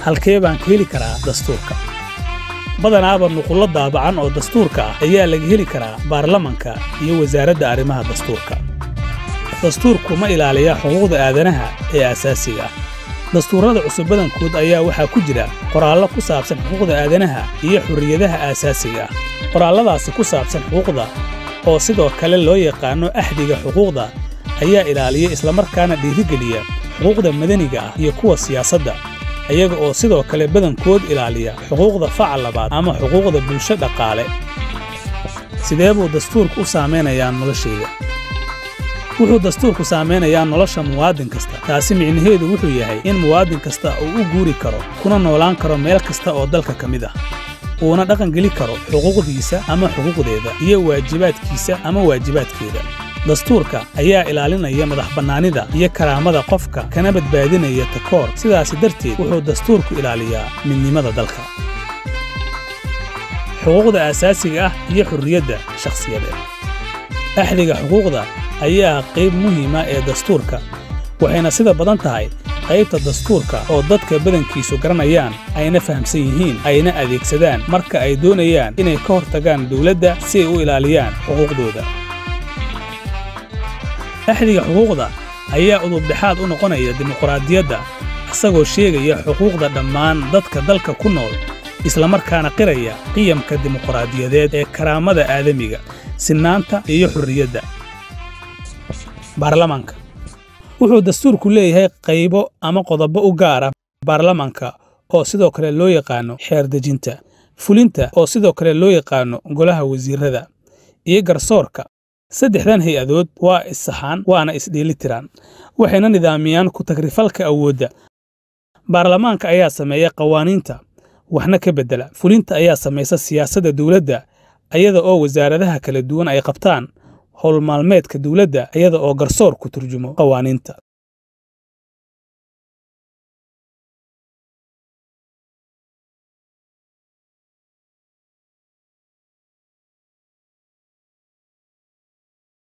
halkee baan ka heli karaa dastuurka badanaaba nuqullo daabacan oo dastuurka ah ayaa laga heli karaa baarlamanka iyo wasaaradda arrimaha dastuurka dastuurku ma ilaaliyaa xuquuqda aadanaha ee asaasiga ah dastuurrada cusub badankood ayaa waxaa ku jira qoraallo ku saabsan xuquuqda aadanaha iyo xurriyadaha aasaasiga ah qoraalladaasi ku saabsan xuquuqda oo sidoo kale loo yaqaanno axdiga xuquuqda ayaa ilaaliya islamarkaana dhiirigeliya xuquuqda madaniga ah iyo kuwa siyaasadda ayaga oo sidoo kale badankood ilaaliya xuquuqda facal labaad ama xuquuqda bulsho dhaqaale sidee buu dastuurku u saamaynayaa noloshayda wuxuu dastuurku saamaynayaa nolosha muwaadin kasta taasi micnaheedu wuxuu yahay in muwaadin kasta uu u guuri karo kuna noolaan karo meel kasta oo dalka ka mid ah uuna dhaqangeli karo xuquuqdiisa ama xuquuqdeeda iyo waajibaadkiisa ama waajibaadkeeda dastuurka ayaa ilaalinaya madax bannaanida iyo karaamada qofka kana badbaadinaya takoor sidaasi darteed wuxuu dastuurku ilaaliyaa midnimada dalka xuquuqda aasaasiga ah iyo xurriyadda shakhsiyadeed axdiga xuquuqda ayaa qayb muhiima ee dastuurka waxayna sida badan tahay qaybta dastuurka oo dadka badankiisu garanayaan ayna fahamsan yihiin ayna adeegsadaan marka ay doonayaan inay ka hortagaan dawladda si ay u ilaaliyaan xuquuqdooda axdiga xuquuqda ayaa udubdhexaad u noqonaya dimuqraadiyadda isagoo sheegaya xuquuqda dhammaan dadka dalka ku nool islamarkaana qiraya qiyamka dimuqraadiyadeed ee karaamada aadamiga sinnaanta iyo xurriyadda baarlamanka wuxuu dastuurku leeyahay qaybo ama qodobo u gaara baarlamanka oo sidoo kale loo yaqaanno xeer dejinta fulinta oo sidoo kale loo yaqaanno golaha wasiirrada iyo garsoorka saddexdan hay-adood waa issaxaan waana isdheelitiraan waxayna nidaamiyaan ku tagrifalka awoodda baarlamaanka ayaa sameeya qawaaniinta waxna ka beddela fulinta ayaa samaysa siyaasadda dawladda iyada oo wasaaradaha kala duwan ay qabtaan howlmaalmeedka dawladda iyada oo garsoor ku turjumo qawaaniinta